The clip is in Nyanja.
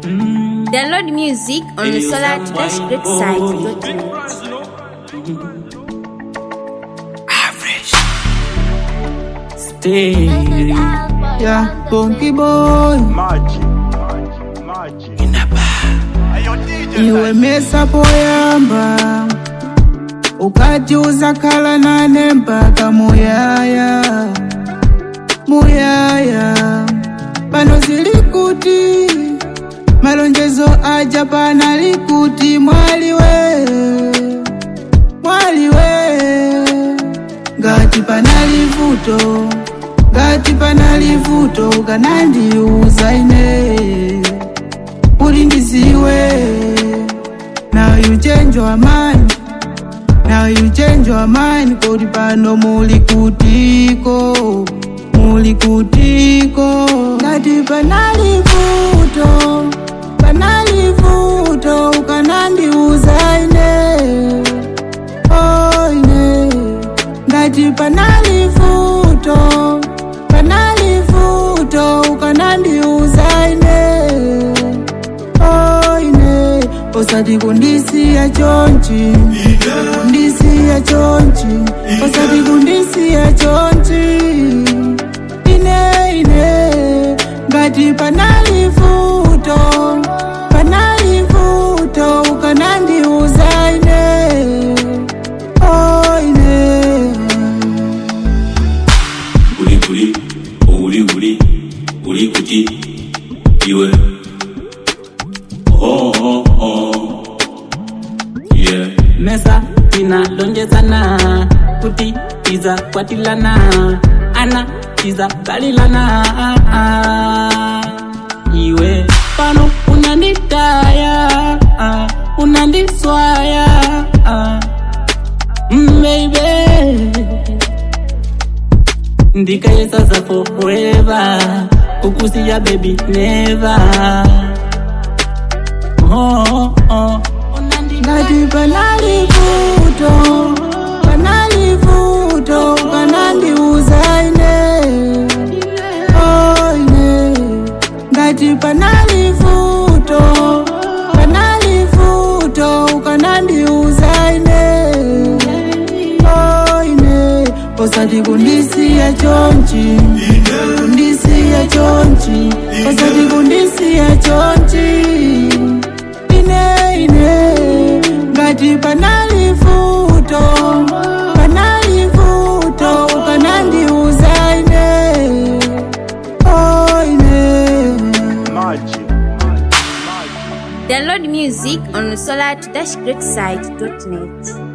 Download music on the Solar Dash Great site. Stay. Yeah, Bonky boy. Magic, magic, magic. Iwe mesa poyamba ukajuza kala nane mpaka muyaya muyaya pano zilikuti malonjezo aja pana likuti mwaliwe mwaliwe ngati panali vuto ngati panali vuto ukanandiuza ine uli ndiziwe now you change your mind now you change your mind kodi pano muli kutiko muli kutiko ngati panali vuto panali vuto ukanandiuza ine oh ine ngati panali vuto panali vuto ukanandiuza ine oh ine osati kundisiya chonchi kundisiya chonchi osati kundisiya chonchi ine ine ngati panali vuto panali vuto ukanandiuza ine oh ine uli kuli uli uli uli kuti iwe oh oh oh yeah mesa tinalonjezana kuti tiza kwatilana ana tiza kalilana iwe pano unanditaya ah, unandiswaya ah, mm, baby ndikayesa za forever kukusiya baby never oh, oh. ngati panali vuto panali vuto ukanandiuza ine oh ine ngati panali vuto panali vuto ukanandiuza ine oh ine osati kundisiya chonchi kundisiya chonchi osati kundisiya chonchi ine ine ngati panali vuto panali vuto ukanandiuza ine oh ine Magic. Download music on solar-greatsite.net.